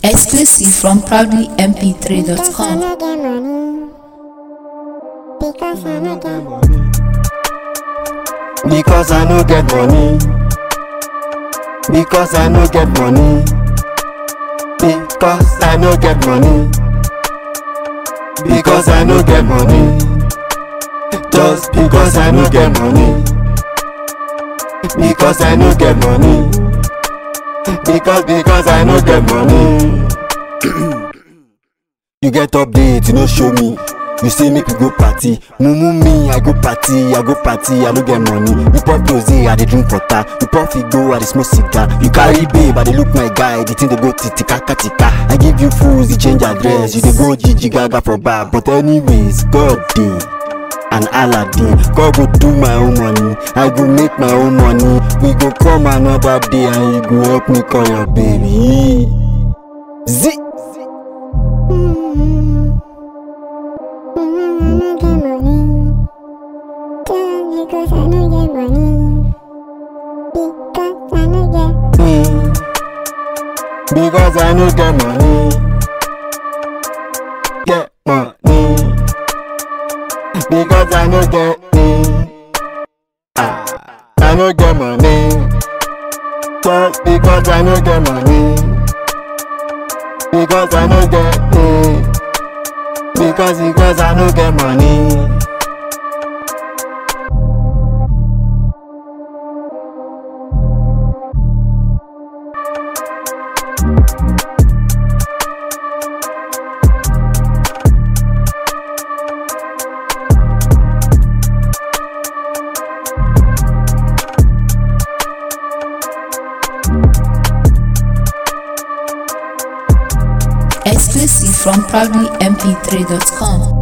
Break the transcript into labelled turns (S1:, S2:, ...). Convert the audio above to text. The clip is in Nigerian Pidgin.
S1: Exclusive from proudlymp3.com.
S2: Because I no get money. Because I no get money. Because I no get money. Because I no get money. Just because I no get money. Because I no get money. Because because I no get money. you get update, you no show me. You say make we go party, mumu me, I go party, I go party, I no get money. You pop rose, I dey drink water. You pop figo, I dey smoke cigar. You carry babe, I dey look my guy, the thing dey go titika katika. I give you fools, you change address, you dey go Gigi Gaga for bar. But anyways, God dey. and aladdin god go do my own money i go make my own money we go come another day and you go help me call your baby zi. Mm. Because I no get money. Get money. Because I no get money. Ah, I no get money. Just because I no get money. Because I no get money. Because because I no get money.
S1: Exclusive from proudlymp3.com.